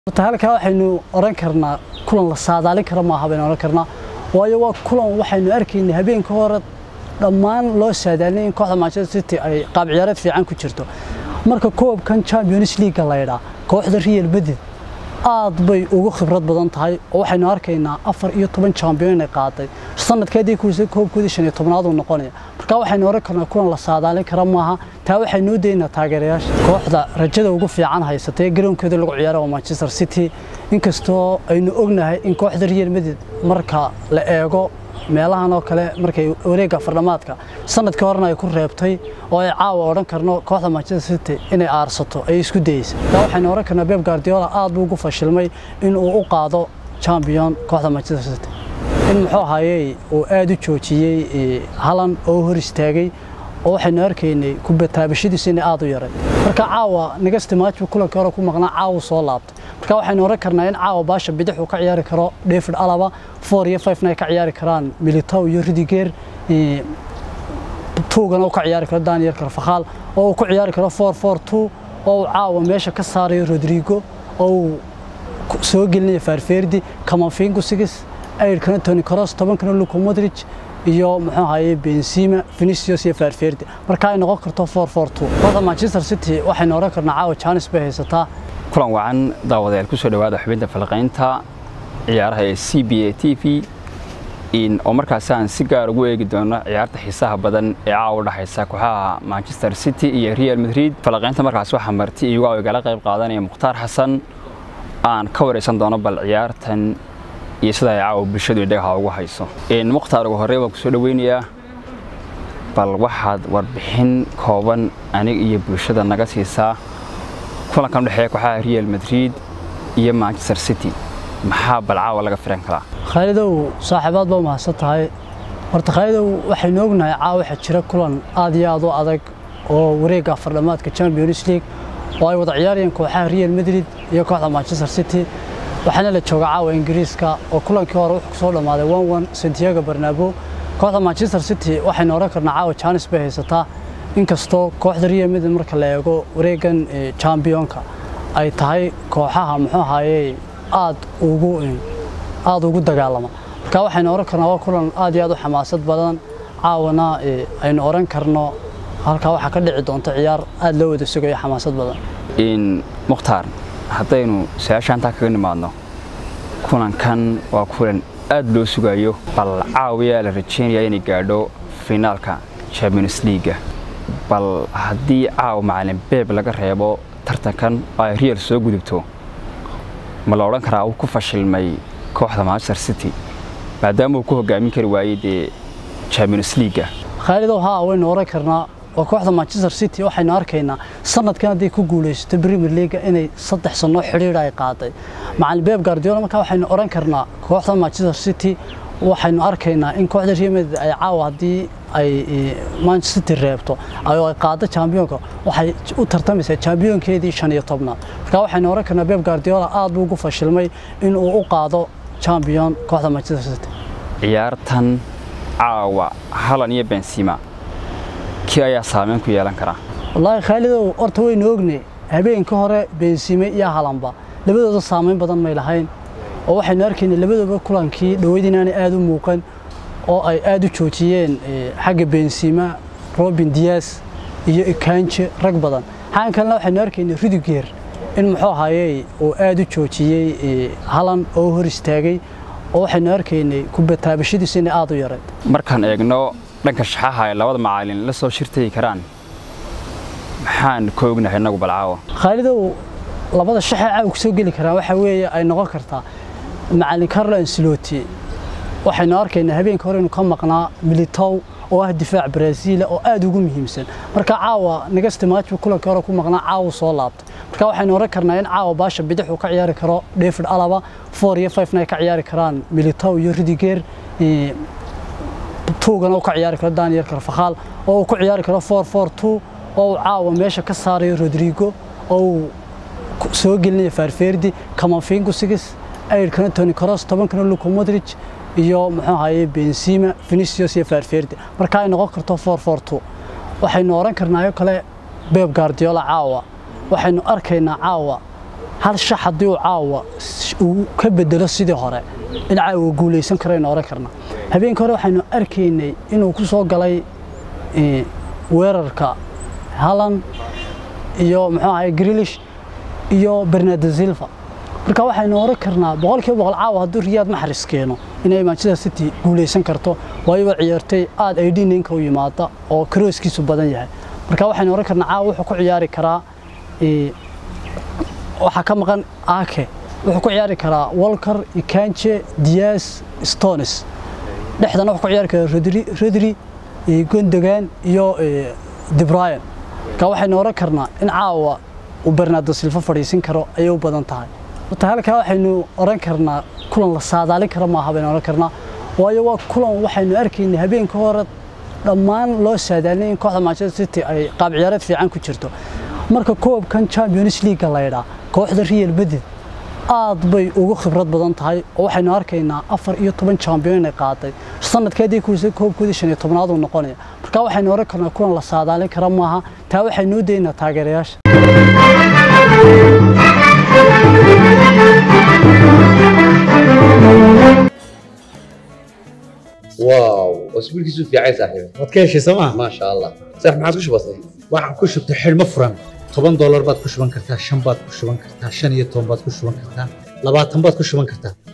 horta halkaa waxaynu oran karnaa kulan la saadaalin kara maaha baynu oran karnaa waayo waa kulan waxaynu arkaynay habeenka hore dhammaan loo saadaalinay in kooxda manchester city ay qaab ciyaareed fiican ku jirto marka koobkan champions league la yidhaa kooxda real madrid aad bay ugu khibrad badan tahay oo waxaynu arkaynaa afar iyo toban champion inay qaaday sanadkeedii kulisay koobkoodii shan iyo tobnaad uu noqonaya marka waxaynu oran karnaa kulan la saadaalin kara maaha taa waxaynu u daynaa taageerayaasha kooxda rajada ugu fiican haysatay garoonkeeda lagu ciyaara waa manchester city inkastoo aynu ognahay in kooxda real madrid marka la eego meelahan oo kale markay wareegga fardhamaadka sanadkii horena ay ku reebtay oo ay caawa odhan karno kooxda manchester city inay aarsato ay isku dayeysay taa waxaynu odhan karnaa beb guardiola aad buu ugu fashilmay in uu u qaado champion kooxda manchester city in muxuu ahaayey uu aad u joojiyey halan oo hor istaagay oo waxaynu arkaynay kubataabashadiisu inay aad u yaray marka caawa nagasti maajbu kulankii hore ku maqnaa caawa soo laabtay marka waxaynu oran karnaa in caawa baasha bidix uu ka ciyaari karo david alaba four iyo five ay ka ciyaari karaan militow iyo rudiger tuugana uu ka ciyaari karo daniel carfakhaal oo uu ku ciyaari karo four four two oo uu caawa meesha ka saarayo rodrigo oo uu soo gelinayo farferdi kamafingu sigis ayrkana tony cross tobankana luka modric iyo muxuu ahaye benzema vinicius iyo farferdi marka ay noqon karto four four two kooxda manchester city waxaynu oran karnaa caawa janis bay haysataa kulan wacan daawadayaal ku soo dhowaada xubinta falaqaynta ciyaaraha ee c b a t v oo markaasi aan si gaar ugu eegi doono ciyaarta xiisaha badan ee caawa u dhexaysa kooxaha manchester city iyo real madrid falaqaynta markaasi waxaa marti iyagu a igala qayb qaadanaya mukhtaar xasan aan ka waraysan doono bal ciyaartan iyo sida ay caawa bulshadu dhagaha ugu hayso mukhtaar ugu horey waan ku soo dhoweynayaa bal waxaad warbixin kooban anig iyo bulshada naga siisaa kulankan udhexeeya kooxaha real madrid iyo manchester city maxaa balcaawa laga filan karaa khaalidow saaxiibaad baa mahadsan tahay horta khaalidow waxaynu ognahay caawa waxaa jira kulan aad iyo aad u adag oo wareegga afardhamaadka champions league oo ay wada ciyaarayeen kooxaha real madrid iyo kooxda manchester city waxaana la jooga caawa ingiriiska oo kulankii hore wuxuu kusoo dhammaaday one one santiago barnabo kooxda manchester city waxaynu oran karnaa caawa janis bay haysataa inkastoo kooxda real madrid marka la eego wareegan championka ay tahay kooxaha muxuu ahaayey aad ugu aad ugu dagaalama marka waxaynu oran karnaa waa kulan aad iyo aad u xamaasad badan caawana aynu oran karno halkaa waxaa ka dhici doonta ciyaar aad loo wada sugayo xamaasad badan mukhtaar haddaynu su-aasha intaa kaga nimaadno kulankan waa kulan aad loo sugayo bal caawiyaa la rajaynayaa inay gaadho finaalka champions leaga bal haddii caawa macalin beeb laga reebo tartankan oo ay real soo gudubto ma la odhan karaa uu ku fashilmay kooxda manchester city maadaama uu ku hogaamin kari waayey dee champions leaga khaalidow haa waynu oran karnaa oo kooxda manchester city waxaynu arkaynaa sanadkan hadday ku guulaysato premier leaga inay saddex sano xidhiidh ay qaaday macalin beeb guardiola markaa waxaynu oran karnaa kooxda manchester city waxaynu arkaynaa in kooxda real madrid ay caawa haddii ay manchester city reebto oo ay qaado championka waxay u tartamaysaa championkeedii shan iyo tobnaad markaa waxaynu oran karnaa beeb guardiola aad buu ugu fashilmay in uu u qaado champion kooxda manchester city ciyaartan caawa halan iyo benzema kii ayaa saameyn ku yeelan karaa wallaahi khaalidow horta waynu ognay habeenka hore benzime iyo halanba labadooda saameyn badan may lahayn oo waxaynu arkaynay labadooda kulankii dhoweyd inaanay aad u muuqan oo ay aad u joojiyeen xagga benzima robin dias iyo ikanje rag badan xagan kalena waxaynu arkaynay rudiger in muxuu ahaayey uu aad u joojiyey halan oo hor istaagay oo waxaynu arkaynay kubataabashadiisu inay aad u yarayd markaan eegno dhanka shaxaha ay labada macalin la soo shirtagi karaan maxaan ka ognahay innagu balcaawa khaalidow labada shaxee caawa kusoo geli karaan waxaa weeye ay noqon kartaa macalin carlo ancelotti waxaynu arkaynaa habeenka hore inuu ka maqnaa militow oo ah difaac brazil oo aad ugu muhiimsan marka caawa nagasti maajbu kulankii hore ku maqnaa caawa soo laabtay marka waxaynu oran karnaa in caawa baasha bidix uu ka ciyaari karo david alaba four iyo five ay ka ciyaari karaan militow iyo rudiger tuugana uu ka ciyaari karo daniel carfakhaal oo uu ku ciyaari karo four four two oo uu caawa meesha ka saarayo rodrigo oo uu soo gelinayo farferdi kamafingu sigis ayrkana tony cross tobankana luka modric iyo muxuu ahaye benzema vinicius iyo farferdi marka ay noqon karto four four two waxaynu oran karnaayo kale beb guardiola caawa waxaynu arkaynaa caawa hal shax haddii uu caawa uu ka bedelo sidii hore in caawa guulaysan karo aynu oran karnaa habeenka hore waxaynu arkaynay inuu ku soo galay weerarka halan iyo muxuu ahay grilish iyo bernardo silva marka waxaynu oran karnaa boqolkiiba boqol caawa hadduu riyaad maxris keeno inay manchester city guulaysan karto waayo waa ciyaartay aad ay dhininka u yimaada oo karooskiisu badan yahay marka waxaynu oran karnaa caawa wuxuu ku ciyaari karaa waxaa ka maqan ake wuxuu ku ciyaari karaa walker ikanje dias stones dhexdana wuxuu ku ciyaari karaa rodri rodri gondogan iyo debryan marka waxaynu oran karnaa in caawa uu bernardo silva fadhiisin karo ayay u badan tahay horta halkaa waxaynu oran karnaa kulan la saadaalin karo maaha baynu oran karnaa waayo waa kulan waxaynu arkaynay habeenka hore dhammaan loo saadaalinay in kooxda manchester city ay qaab ciyaareed fiican ku jirto marka koobkan champions league la yidhaa kooxda real madrid aad bay ugu khibrad badan tahay oo waxaynu arkaynaa afar iyo toban champion inay qaaday sanadkeedii kuwisa koobkoodii shan iyo tobnaad uu noqonaya marka waxaynu oran karnaa kulan la saadaalin kara maaha taa waxaynu u daynaa taageerayaasha واو اسبوع كيسو في عايز صاحبي waad ka heshay sooma ما شاء الله صح ما عادش بسيط waxaan ku shubtay xidhmo furan toban doolar baad ku shuban kartaa shan baad ku shuban kartaa shan iyo toban baad ku shuban kartaa labaatan baad ku shuban kartaa